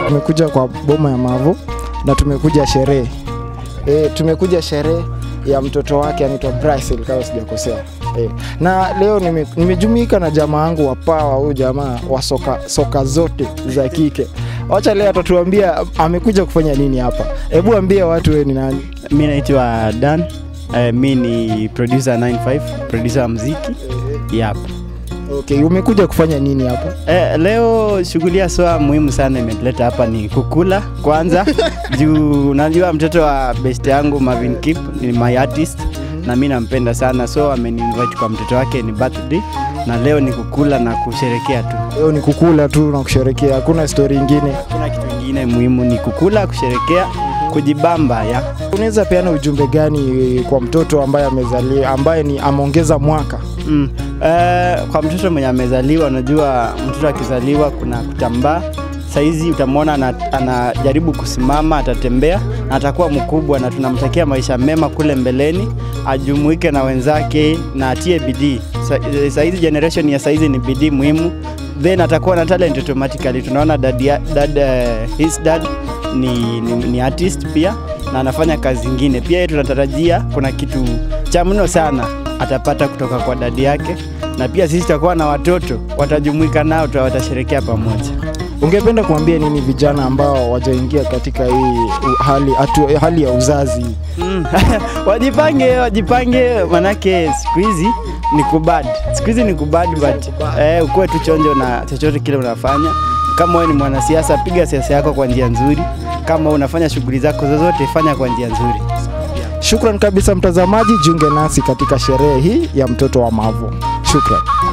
tumekuja kwa boma ya Mavo na tumekuja sherehe e, tumekuja sherehe ya mtoto wake anaitwa Bryce kama sijakosea. E, na leo nime- nimejumuika na jamaa wangu wa pawa, huyu jamaa wa soka, soka zote za kike. Wacha leo atatuambia amekuja kufanya nini hapa. Hebu ambia watu wewe ni nani? Mi naitwa Dan. Uh, mi ni producer 95, producer wa mziki. Yep. Okay, umekuja kufanya nini hapa? Eh, leo shughuli ya soa muhimu sana imetuleta hapa ni kukula kwanza juu unajua mtoto wa best yangu Marvin Kip ni my artist na mi nampenda sana so ameniinvite kwa mtoto wake ni birthday na leo ni kukula na kusherekea tu Leo ni kukula tu na kusherekea, hakuna story ingine. kuna kitu ingine muhimu ni kukula kusherekea kujibamba ya Unaweza peana ujumbe gani kwa mtoto ambaye amezaliwa ambaye ni ameongeza mwaka? Mm. Eh, kwa mtoto mwenye amezaliwa, unajua mtoto akizaliwa kuna kutambaa. Saizi utamwona ana- anajaribu kusimama, atatembea na atakuwa mkubwa, na tunamtakia maisha mema kule mbeleni, ajumuike na wenzake na atie bidii. Sa- eh, Saizi generation ya saizi ni bidii muhimu, then atakuwa na talent automatically. Tunaona dad, ya- dad, eh, his dad ni, ni, ni artist pia na anafanya kazi zingine pia. Yeye tunatarajia kuna kitu cha mno sana atapata kutoka kwa dadi yake, na pia sisi tutakuwa na watoto watajumuika nao, tuta- watasherekea pamoja. Ungependa kuambia nini vijana ambao wajaingia katika hii u- hali, atu, hali ya uzazi? Mm. wajipange, wajipange, manake siku hizi ni kubad, siku hizi ni kubad, but eh, ukuwe tu chonjo na chochote kile unafanya. Kama wewe ni mwanasiasa, piga siasa yako kwa njia nzuri. Kama unafanya shughuli zako zozote, fanya kwa njia nzuri. Shukran kabisa mtazamaji, jiunge nasi katika sherehe hii ya mtoto wa Mavo. Shukran.